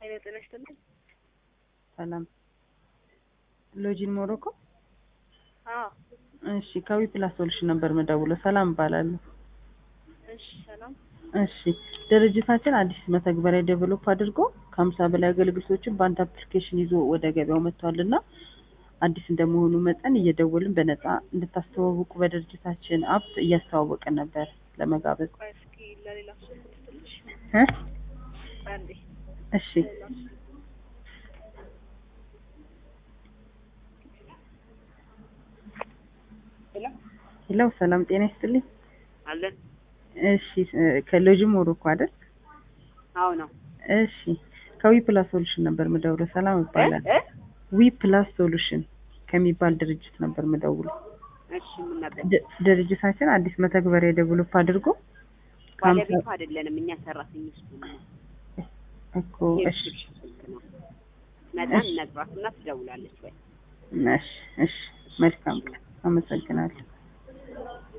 ኃይለ ጤና ይስጥልኝ። ሰላም ሎጂን ሞሮኮ። አዎ እሺ ከዊ ፕላስ ሶሉሽን ነበር መደውለው። ሰላም እባላለሁ። እሺ ሰላም። እሺ ድርጅታችን አዲስ መተግበሪያ ዴቨሎፕ አድርጎ ከሀምሳ በላይ አገልግሎቶችን በአንድ አፕሊኬሽን ይዞ ወደ ገበያው መጥቷል እና አዲስ እንደመሆኑ መጠን እየደወልን በነፃ እንድታስተዋውቁ በድርጅታችን አፕ እያስተዋወቅን ነበር ለመጋበዝ ቆይ እስኪ ለሌላ ሰው ትንሽ እ አንዴ እሺ ሄሎ ሄሎ ሰላም ጤና ይስጥልኝ። አለን። እሺ ከሎጂ ሞሮኮ አይደል? አዎ ነው። እሺ ከዊ ፕላስ ሶሉሽን ነበር ምደውለው። ሰላም ይባላል። እ? ዊ ፕላስ ሶሉሽን ከሚባል ድርጅት ነበር ምደውለው። እሺ ምን ነበር? ድ- ድርጅታችን አዲስ መተግበሪያ ዴቨሎፕ አድርጎ ከሀምሳ ባለቤቱ አይደለንም እኛ ሰራተኞች ነን። እኮ እሺ የሪሴፕሽን ስልክ ነው። መጠን ነግሯትና ትደውላለች ወይ? እሺ እሺ መልካም ቀን። አመሰግናለሁ።